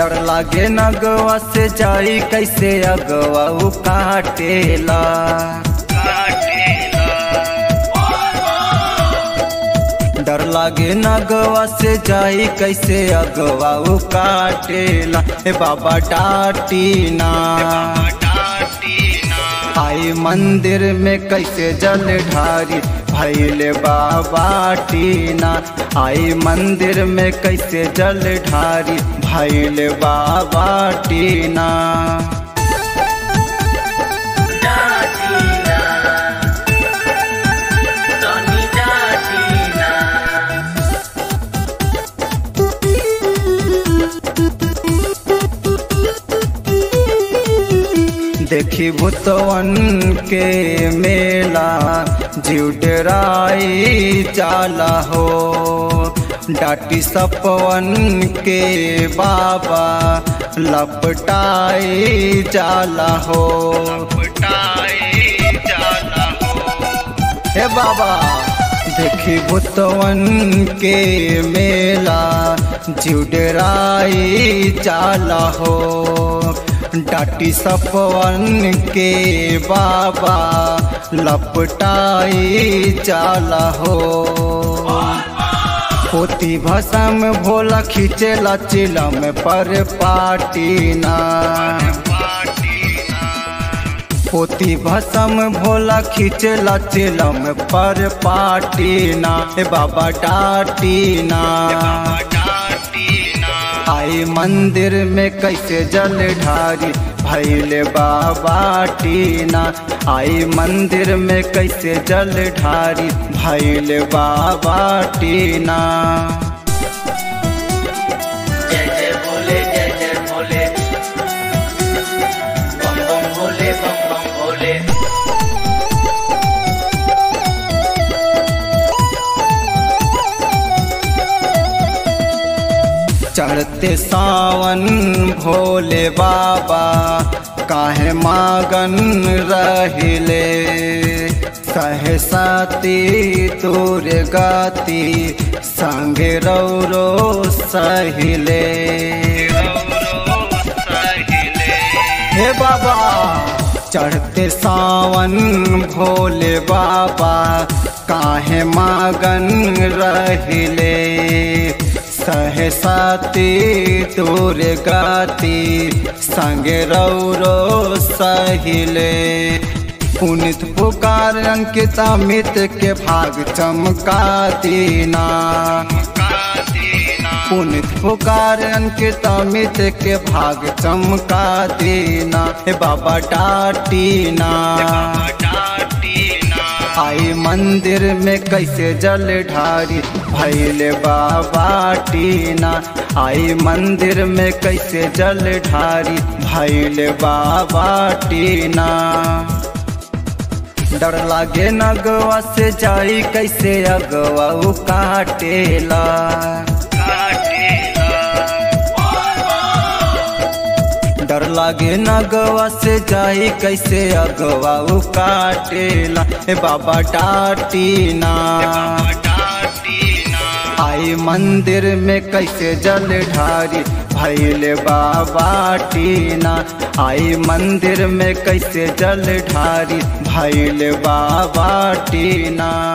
डर लागे नगवा से जाई कैसे अगवा उ काटेला डर लागे नगवा से जाई कैसे अगवा उ काटेला हे बाबा डाटी ना आई मंदिर में कैसे जल ढारी भैले बाबा टीना आई मंदिर में कैसे जल ढारी भैले बाबा टीना देखी भूतवन के मेला जीव डराई चाला हो डाटी सपवन के बाबा लपटाई जाला हो हे बाबा देखी भूतवन के मेला जीव डराई चाला हो डाटी सपवन के बाबा लपटाई चाला हो पोती भसम भोला खींचेला चिलम पर पाटीना पोती भसम भोला खींचेला चिलम पर पाटीना हे बाबा डाटीना आई मंदिर में कैसे जल ढारी भैले बाबा टीना आई मंदिर में कैसे जल ढारी भैले बाबा टीना जय जय भोले जय जय भोले बम बम भोले बम बम भोले चढ़ते सावन भोले बाबा काहे मागन रहिले सहे साती तोर गाती संगे रौरो सहिले हे बाबा चढ़ते सावन भोले बाबा काहे मागन रहिले सहसाती तोर गाती संगे रौरो सहिले पुनित पुकार अंकित अमित के भाग चमका दीना पुनित पुकार अंकित अमित के भाग चमका दीना हे बाबा डाटीना आई मंदिर में कैसे जल ढारी भैले बाबा टीना आई मंदिर में कैसे जल ढारी भैले बाबा टीना डर लागे नगवा से जाई कैसे अगवा उ काटेला डर लागे नगवा से जाई कैसे अगवा उ काटेला हे बाबा डाटीना आई मंदिर में कैसे जल ढारी भैले बाबा टीना आई मंदिर में कैसे जल ढारी भैले बाबा टीना